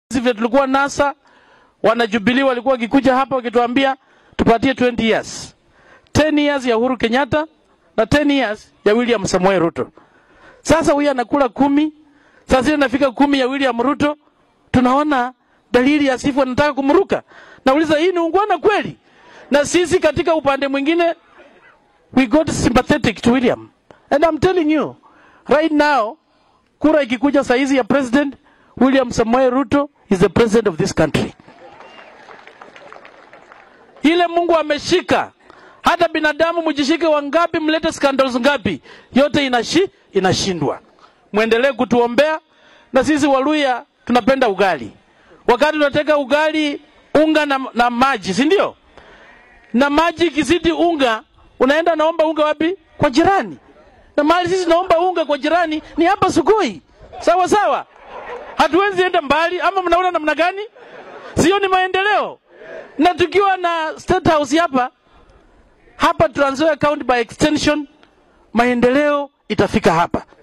vile tulikuwa NASA, wana Jubilee walikuwa wakikuja hapa wakituambia tupatie 20 years, 10 years ya Uhuru Kenyatta na 10 years ya William Samoei Ruto. Sasa huyu anakula kumi, sasa hivi inafika kumi ya William Ruto, tunaona dalili ya sifu anataka kumruka. Nauliza, hii ni ungwana kweli? Na sisi katika upande mwingine we got sympathetic to William and I'm telling you right now, kura ikikuja saizi ya president William Samoei Ruto is the president of this country. Ile Mungu ameshika, hata binadamu mjishike wangapi, mlete scandals ngapi, yote inashi, inashindwa. Mwendelee kutuombea, na sisi Waluya tunapenda ugali. Wakati tunateka ugali unga na, na maji, si ndio? Na maji ikizidi unga, unaenda naomba unga wapi? Kwa jirani. Na mahali sisi naomba unga kwa jirani ni hapa Sugoi, sawa sawa. Hatuwezi enda mbali, ama mnaona namna gani? Sio ni maendeleo? Na tukiwa na State House hapa hapa Trans Nzoia County by extension, maendeleo itafika hapa.